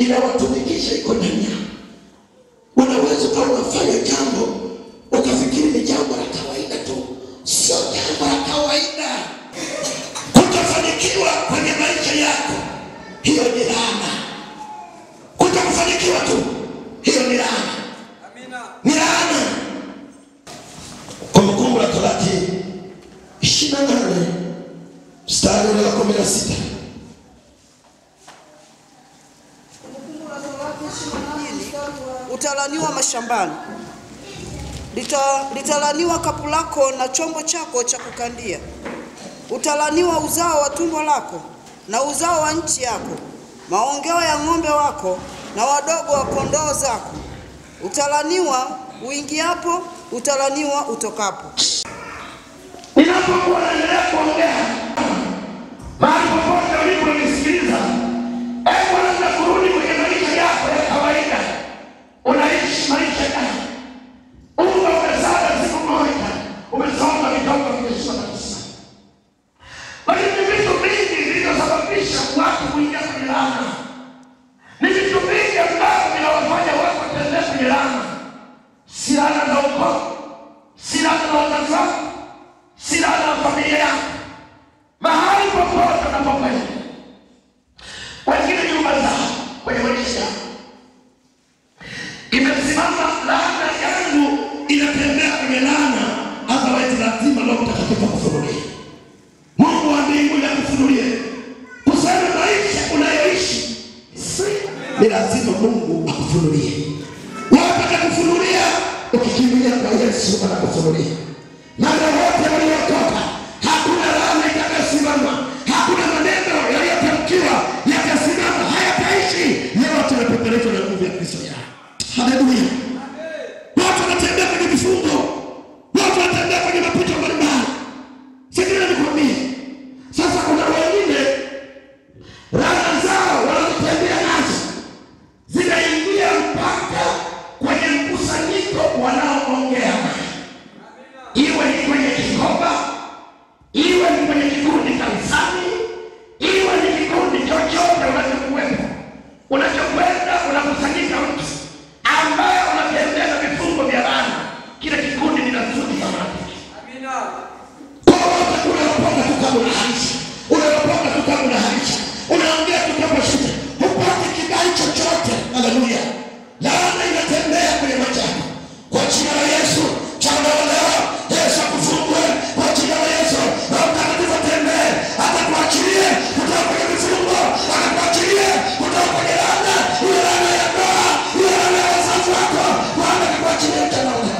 inawatumikisha iko ndani yao. Unaweza ukawa unafanya jambo ukafikiri ni jambo la kawaida tu, sio jambo la kawaida. Kutofanikiwa kwenye maisha yako, hiyo ni laana. Kutokufanikiwa tu, hiyo ni laana, ni laana. Kumbukumbu la Torati ishirini na nane mstari ule wa kumi na sita utalaniwa mashambani, Lita, litalaniwa kapu lako na chombo chako cha kukandia. Utalaniwa uzao wa tumbo lako na uzao wa nchi yako, maongeo ya ng'ombe wako na wadogo wa kondoo zako. Utalaniwa uingiapo, utalaniwa utokapo. Ninapokuwa naendelea kuongea mahali popote uliponisikiliza, hebu anza kurudi kwenye maisha yako ya kawaida. Unaishi maisha gani? Unga umesaga siku moja, umesoma vitoka vimesoma kabisa, lakini vitu vingi vilivyosababisha watu kuingia kwenye laana ni vitu vingi ambavyo vinawafanya watu watembee kwenye laana, si laana za ukoo, si laana za wazazi wako si laana ya familia yako, mahali popote unapokwenda, wengine nyumba zao kwenye maisha yao imesimama laana yangu inatembea kwenye laana, otherwise lazima Roho Mtakatifu akufunulie. Mungu wa mbinguni akufunulie kusema maisha unayoishi si ni lazima Mungu akufunulie. Wapi atakufunulia? Ukikimbilia kwa Yesu anakufunulia na wote waliokoka, hakuna laana itakayosimama, hakuna maneno yaliyotamkiwa yatasimama, hayataishi. Yote yamepepereshwa na nguvu ya Kristo yao. Haleluya! Watu wanatembea kwenye vifungo, watu wanatembea kwenye mapito mbalimbali. Sikiliza nikwambie, sasa kuna wengine laana zao wanazotembea nazo zinaingia mpaka kwenye mkusanyiko wanaoongea naye iwe ni kwenye kikoba, iwe ni kwenye kikundi kanisani, iwe ni kikundi chochote unachokuwepo, unachokwenda unakusanyika mtu ambaye unatembea na vifungo vya laana, kile kikundi kinazudi kama rafiki. Kwa wote unaopoka tu kama unaharisha, unaopoka tu kama unaharisha, unaongea tu kama shida, hupati kibali chochote. Haleluya! Laana inatembea kwenye maisha yako kwa jina la Yesu. Changaolewa, Yesu akufungue kwa jina la Yesu. Roho Mtakatifu atembee, atakuachilie kutoka kwenye vifungo, atakuachilie kutoka kwenye laana, ile laana ya ndoa, ile laana ya wazazi wako, Bwana atakuachilie changaolewa.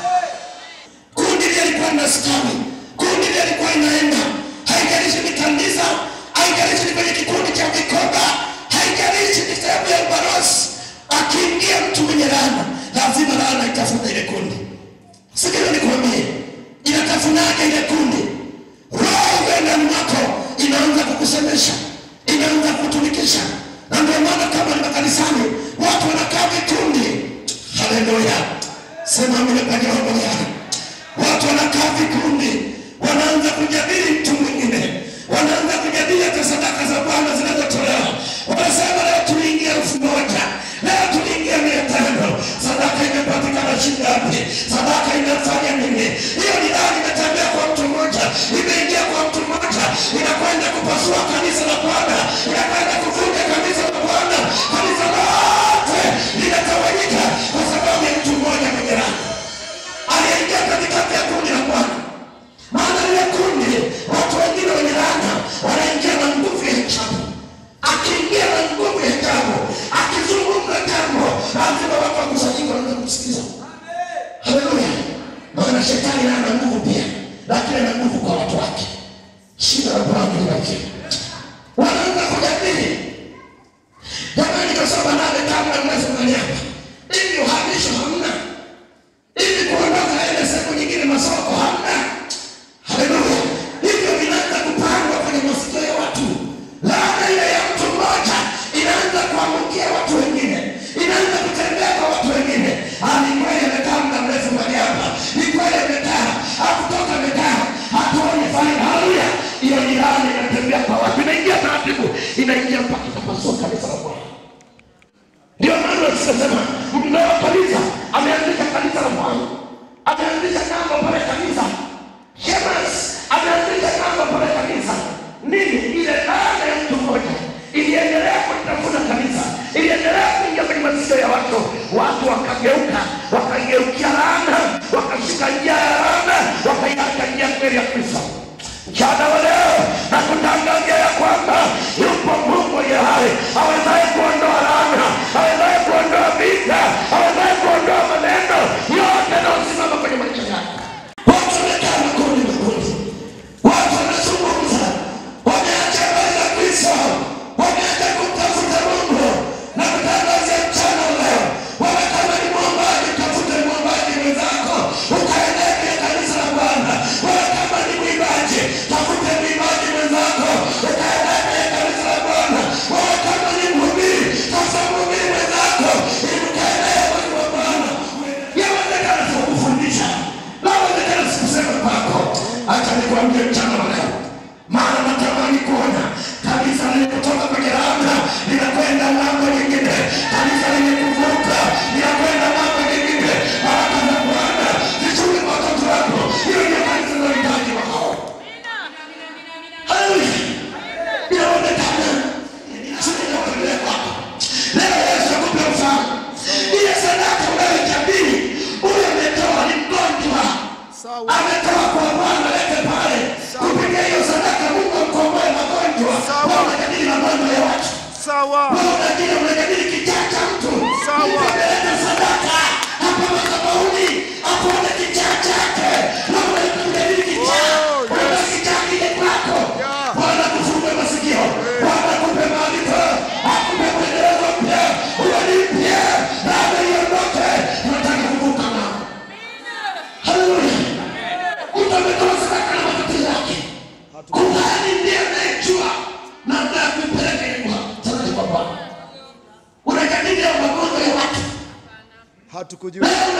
Kundi lile lilikuwa linastawi, kundi lile lilikuwa inaenda, haijalishi ni kanisa, haijalishi ni kwenye kikundi cha vikoba, haijalishi ni sehemu ya ubarosi. Akiingia mtu mwenye laana, lazima laana itafuna ile kundi. Sikiliza nikwambie, inatafunaje ile kundi? Roho ile ndani mwako inaanza kukusemesha, inaanza kukutumikisha, na ndio maana kama ni makanisani watu wanakaa vikundi. Haleluya, sema mimi kwa Jehova yako watu wanakaa vikundi, wanaanza kujadili mtu mwingine, wanaanza kujadili hata sadaka za Bwana zinazotolewa. Wanasema leo tuliingia elfu moja, leo tuliingia mia tano, sadaka imepatikana shilingi ngapi? Sadaka inafanya nini? Hiyo ni dani imetembea kwa mtu mmoja, imeingia kwa mtu mmoja, inakwenda kupasua kanisa la Bwana, inakwenda kuvunja kanisa la Bwana, kanisa lote linatawanyika kwa sababu ya mtu mmoja mwenye raha aliyeingia katikati ya kundi la Bwana. Maana lile kundi, watu wengine wenye laana wanaingia na nguvu ya hesabu. Akiingia na nguvu ya hesabu, akizungumza jambo, lazima watu wakusanyika wanaanza kumsikiza. Haleluya! Maana shetani naye ana nguvu pia, lakini ana nguvu kwa watu wake. Shida la Bwana libarikiwe. Wanaanza kujadili jamani, kasoma nane kama mnasema hapa hivi, uhamisho hamna ili kuondoka ile sehemu nyingine masoko hamna. Haleluya! Hivyo vinaanza kupangwa kwenye masikio ya watu. Laana ile ya mtu mmoja inaanza kuangukia watu wengine, inaanza kutembea kwa watu wengine. Ah, ni kweli amekaa muda mrefu mahali hapa, ni kweli amekaa, hakutoka amekaa, hatuoni faida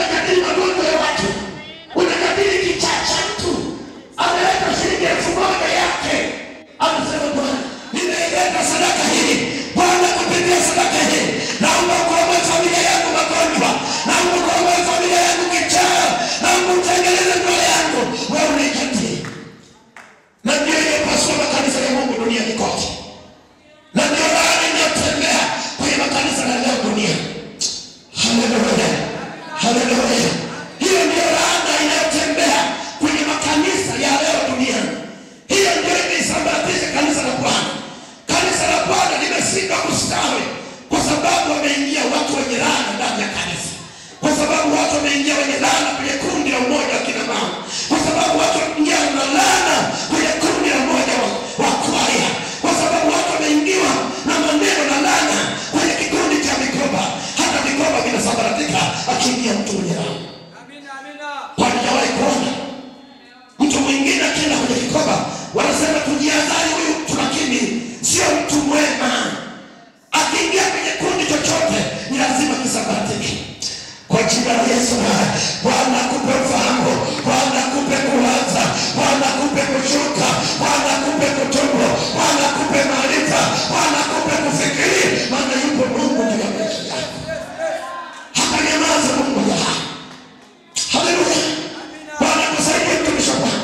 unajadili magonjwa ya watu, unajadili kichaa cha mtu, ameleta shilingi elfu moja yake, anasema Bwana, nimeileta sadaka hii Bwana, kupitia sadaka hii naomba kuokoa familia yangu magonjwa, naomba kuokoa familia yangu kichaa, naomba utengeneze ndoa yangu, wewe unaijadili na ndio iliyopasua makanisa ya Mungu duniani kote, na ndio laana inayotembea kwenye makanisa ya leo duniani. Haleluya, haleluya! Hiyo ndio laana inayotembea kwenye makanisa ya leo duniani. Hiyo ndio imeisambaratisha kanisa la Bwana. Kanisa la Bwana limeshindwa kustawi kwa sababu wameingia watu wenye laana ndani ya kanisa, kwa sababu watu wameingia wenye laana kwenye kundi la umoja wa kina mama, kwa sababu watu wameingia na laana kwenye kundi la umoja wa, wa kwaya, kwa sababu watu wameingiwa na maneno na laana kwenye kikundi cha mikoba. Hata mikoba vinasambaratika akiingia mtu mwenye laana. Walijawahi kuona mtu mwingine akienda kwenye kikoba, wanasema tujiadhari, huyu mtu lakini sio mtu mwema. Akiingia kwenye kundi chochote ni lazima kisambaratike. Kwa jina la Yesu, Bwana akupe ufahamu, Bwana akupe kuwaza, Bwana akupe kushuka, Bwana akupe kutubu, Bwana akupe maarifa, Bwana akupe kufikiri, maana yupo Mungu juu ya maisha yako. Hata nyamaza Mungu ya hai. Haleluya. Bwana kusaidie mtumishi wa Bwana.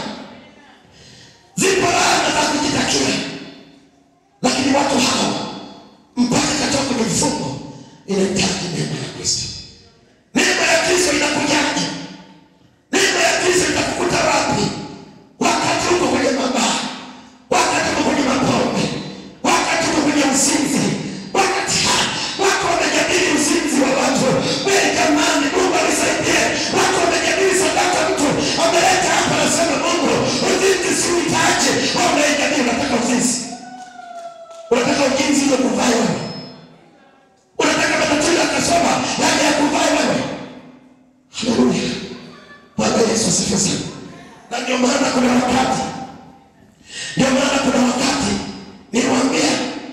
Zipo laana za kujitakia, lakini watu hawa mpaka katoka kwenye vifungo inahitaji neema ya Kristo. Neema ya Kristo inakujaje? Neema ya Kristo itakukuta wapi? Wakati uko kwenye mabaya, wakati uko kwenye mapombe, wakati uko kwenye uzinzi, wakati ha- wako wamejadili uzinzi wa watu. Wewe jamani, Mungu alisaidie. Wako wamejadili sadaka, mtu ameleta hapa, anasema Mungu, uzinzi si uhitaji. Wewe unaijadili, unataka uzinzi, unataka uzinzi ile kuvaa wewe, unataka matatizo akasoma yaje ya kuvaa wewe. Haleluya. Bwana Yesu asifiwe sana. Na ndio maana kuna wakati, ndio maana kuna wakati nilimwambia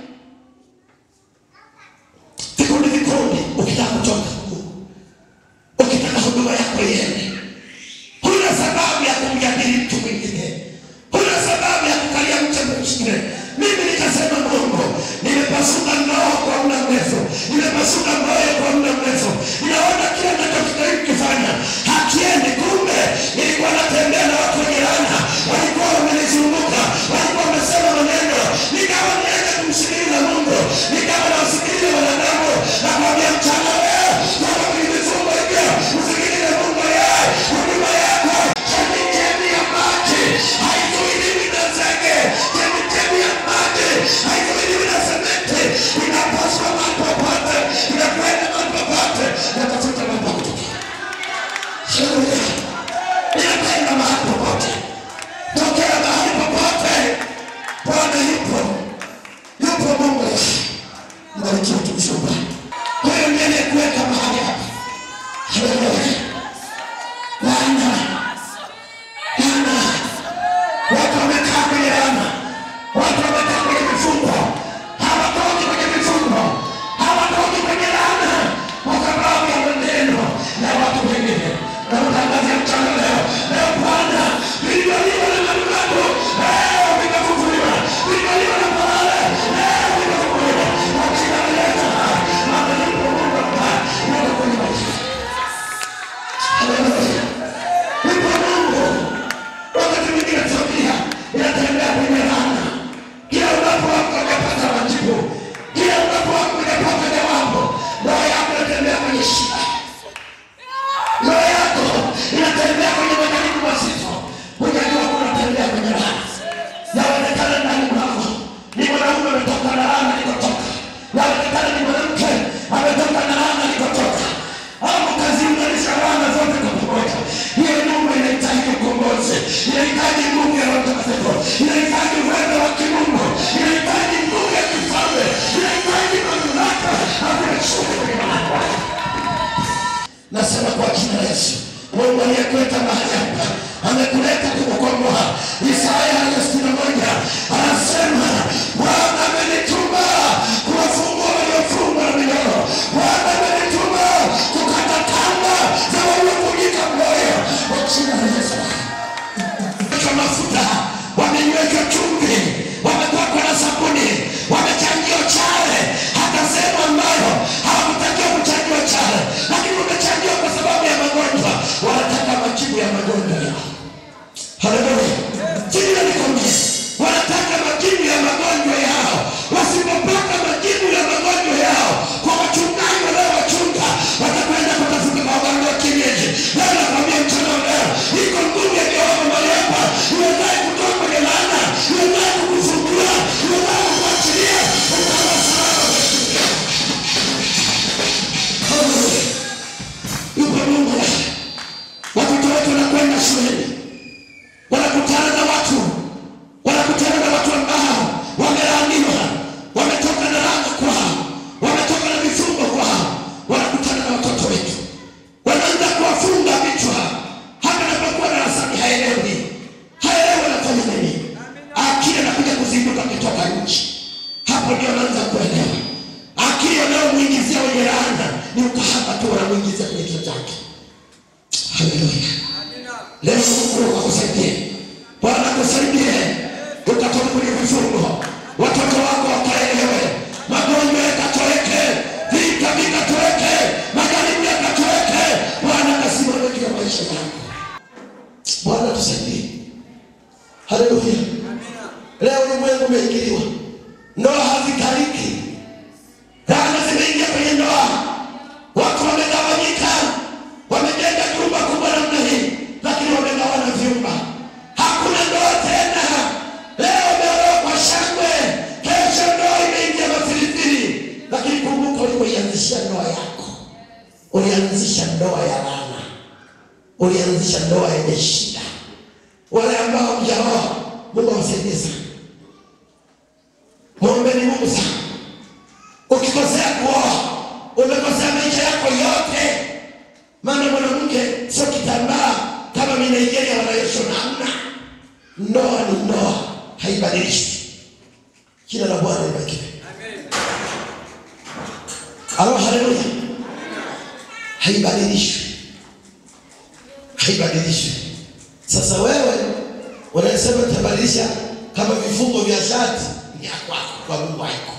vikundi vikundi, ukitaka kutoka kwa Mungu, ukitaka huduma yako iende, huna sababu ya kumjadili mtu mwingine, huna sababu ya kukalia mtu mwingine. Mimi nikasema Mungu, nimepasuka ndoa kwa muda mrefu, nimepasuka moyo kwa muda mrefu, ninaona kila ninachokijaribu kufanya hakiendi. Kumbe nilikuwa natembea na watu wenye laana, walikuwa wamenizunguka, walikuwa wamesema maneno, nikawa niende kumsikiliza Mungu, nikawa nawasikiliza wanadamu, nakwambia mchana leo toka kwenye vifungo hivyo, usikilize Mungu yeye, huduma yako chemichemi ya maji haizuiliwi na zege, chemichemi ya maji haizuiliwi na sementi, inapaswa mahali popote, inakwenda mahali popote, inatafuta mahali pa kutokea. Haleluya. Inakwenda mahali popote, tokea mahali popote. Bwana yupo, yupo Mungu. Mbarikiwe mtumishi wa Bwana. Huyo ndiye aliyekuweka mahali hapa. Haleluya. Laana, laana, watu wamekaa kwenye laana, watu wamekaa kwenye vifungo, hawatoki kwenye vifungo, hawatoki kwenye laana kwa sababu ya maneno ya watu wengine. Na utangazia mchana leo, leo Bwana, vilivyoliwa na manukato leo vikafufuliwa, vilivyoliwa na parale leo vikafufuliwa kwa jina la Yesu. Maana yupo Mungu ambaye yuko kwenye maisha. Haleluya. Yupo Mungu. Wakati mwingine familia inatembea kwenye laana. Kila unapoamka unapata majibu, kila unapoamka unapata jawabu. Roho yako inatembea kwenye shida, roho yako inatembea kwenye majaribu mazito. Hujajua kunatembea kwenye laana. Yawezekana ndani mwako ni mwanaume ametoka na laana alikotoka, yawezekana ni mwanamke ametoka na laana alikotoka, au kazini unalisha laana zote kwa pamoja. Hiyo nyumba inahitaji ukombozi, inahitaji nguvu ya Roho Mtakatifu, inahitaji uwezo wa kimungu, inahitaji nguvu ya kifalme, inahitaji mamlaka na kuheshimu kwenye mahali pake. Nasema kwa jina la Yesu, Mungu aliyekuleta mahali hapa amekuleta kukukomboa. Isaya sitini na moja anasema Bwana amenituma kuwafungua waliofungwa na minyororo. Bwana amenituma kukata kamba za waliokuwa Haleluya. Leo Mungu akusaidie, Bwana akusaidie, ukatoke kwenye vifungo, watoto wako wakaelewe, magonjwa yakatoweke, vita vikatoweke, majaribu yakatoweke. Bwana akasimame juu ya maisha yako. Bwana tusaidie. Haleluya. Leo ulimwengu umeingiliwa, ndoa hazikaliki, laana zimeingia kwenye ndoa, watu wamegawanyika, wamejenga jumba kubwa namna hii, lakini wamegawana vyumba, hakuna ndoa tena. Leo umeolewa kwa shangwe, kesho ndoa imeingia mafilifili, lakini kumbuka ulipoianzishia ndoa yako, ulianzisha ndoa ya laana, ulianzisha ndoa yenye shida. Wale ambao mjaoa, Mungu awasaidie sana. Mwombeni Mungu sana. Ukikosea kuoa, umekosea maisha yako yote. Maana mwanamke sio kitambaa kama mi Nigeria wanayoshona. Hamna, ndoa ni ndoa, haibadilishwi. Jina la Bwana libarikiwe. Alo, haleluya. Haibadilishwi, haibadilishwi. Sasa wewe unasema tabadilisha kama vifungo vya shati ni ya kwako, kwa Mungu haiko.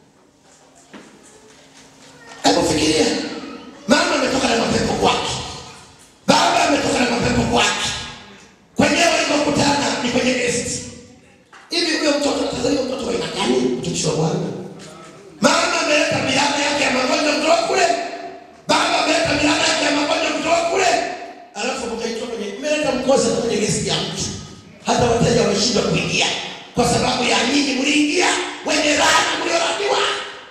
Hebu fikiria, mama ametoka na mapepo kwake, baba ametoka na mapepo kwake, kwenyewe walikokutana ni kwenye gesti. Hivi huyo mtoto atazaliwa mtoto wa aina gani? Mtumishi wa Bwana, mama ameleta miaka yake ya magonjwa kutoka kule, baba ameleta miaka yake ya magonjwa kutoka kule, alafu mkaitoa kwenye mmeleta mkosa kwenye gesti ya mtu, hata wateja wameshindwa kuingia kwa sababu ya nyinyi mliingia wenye laana mliolaniwa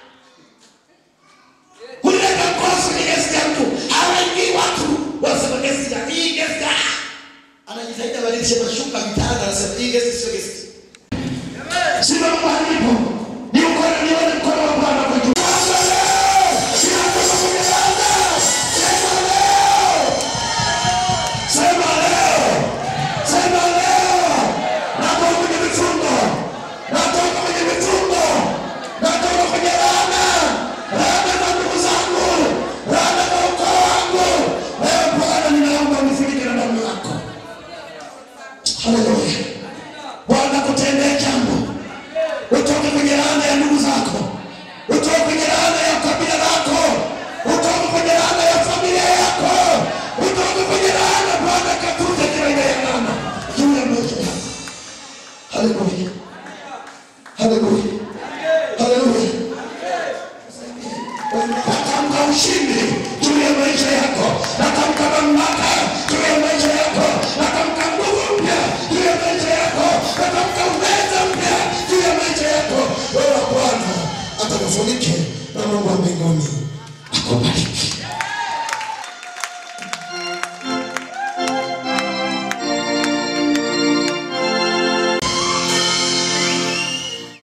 kuleta mkosi kwenye gesti ya mtu, hawaingii watu wasema gesti ya hii gesti ya anajitahidi abadilishe mashuka vitanda, anasema hii gesti sio gesti. Simama mahali ulipo, ni ukono nione mkono wa Bwana kwa juu. Sasa leo sinatoka kwenye laana, sema leo, sema leo, sema leo, natoka kwenye vifungo, natoka kwenye vifungo, natoka kwenye laana, laana za ndugu zangu, laana za ukoo wangu. Leo Bwana, ninaomba unifunike na damu yako. Haleluya. Bwana kutendea jambo, utoke kwenye laana ya ndugu zako, utoke kwenye laana ya kabila lako, utoke kwenye laana ya familia yako, utoke kwenye laana. Bwana katute kila aina ya laana juu ya maisha yako. Haleluya, haleluya, haleluya. Natamka ushindi